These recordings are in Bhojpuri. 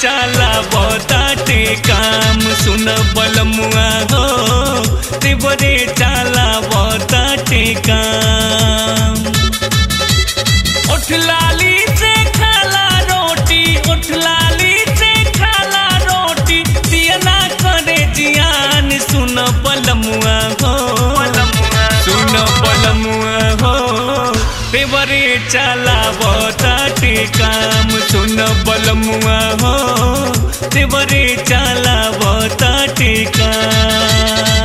चला बताटे काम सुन बलमुआ हो देवरे चला बताटे काम उठ लाली से खाला रोटी उठ लाली से खाला रोटी दिया ना करे जियान सुन बलमुआ हो सुन बलमुआ हो देवरे चला बताटे काम सुन बलमुआ हो देवरे चला बताटे काम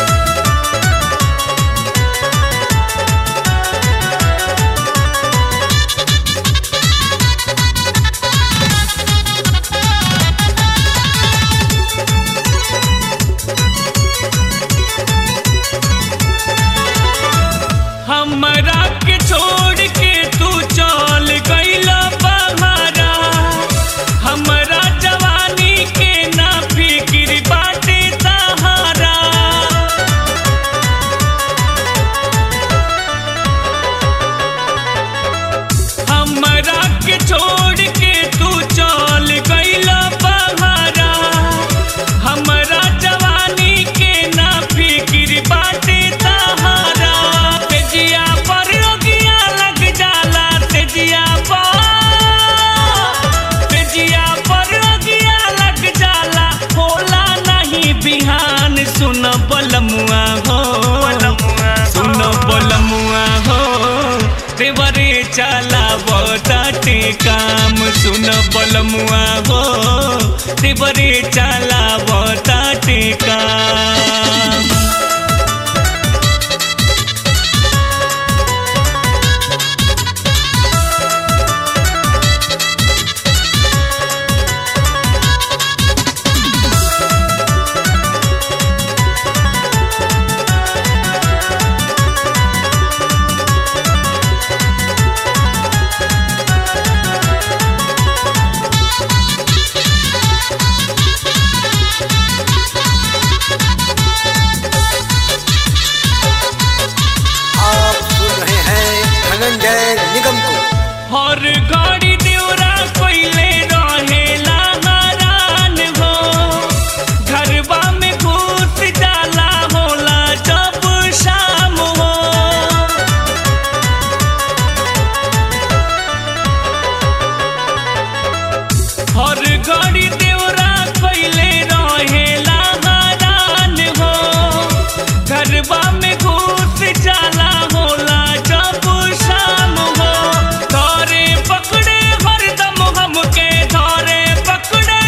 हमरा के छोड़ के तू चल गईला बहारा हमरा जवानी के ना फिक्र बाटे सहारा हमरा के छोड़ के तू चल गईला बहारा हमरा जवानी के ना फिक्र बाटे सहारा तेजिया पर रोगिया लग जाला तेजिया पर तेजिया पर रोगिया लग जाला होला नहीं बिहान सुन बलमुआ हो सुन बलमुआ हो देवरे चला बताटे काम सुन बलमुआ हो देवरे चला बताटे काम आप सुन रहे हैं धनंजय निगम को हर घड़ी देवरा कोइले रहेला हरान हो घरबा में घुस जाला होला जब शाम हो हर घड़ी देवरा कोइले रहेला हरान हो घरबा में घुस जाला होला जब शाम हो धरे पकड़े हरदम हमके धरे पकड़े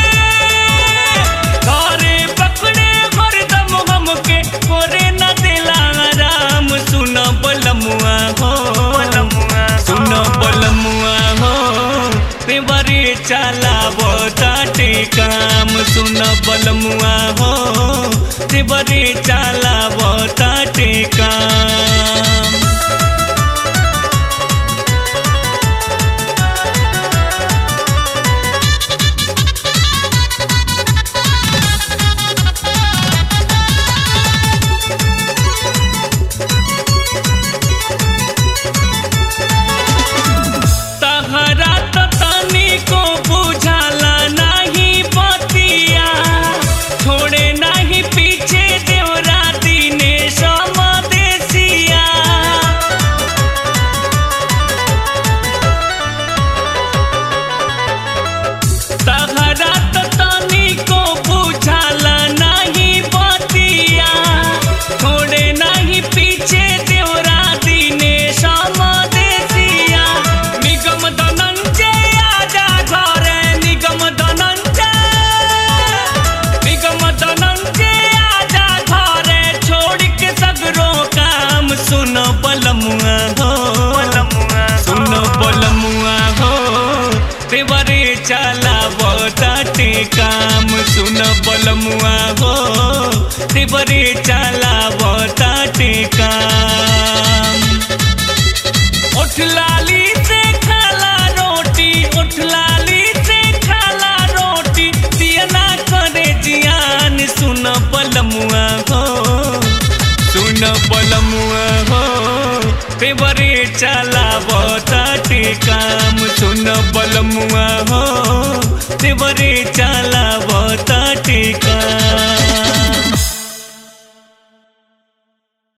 धरे पकड़े हरदम हमके करे न दिला राम सुन बलमुआ हो सुन बलमुआ हो तेवरे चला बताटे काम सुन बलमुआ हो तेवरे चला बताटे काम तहरा तो तनिको बुझाला नहीं बतिया छोड़े नहीं पीछे देवरा दिने समदेसिया तहरा तो तनिको बुझाला नहीं बतिया छोड़े नहीं पीछे देवरा दिने समदेसिया निगम धनंजय आजा घरे निगम धनंजय निगम धनंजय आजा घरे छोड़ के सगरो काम सुन बलमुआ हो सुन बलमुआ हो देवरे चला बताटे काम सुन बलमुआ हो देवरे चला बताटे काम उठ लाली से खाला रोटी उठ लाली से खाला रोटी दिया ना करे जियान सुन बलमुआ हो सुन बलमुआ हो पेवरे चला बताटे काम सुन बलमुआ हो देवरे चलावता टेक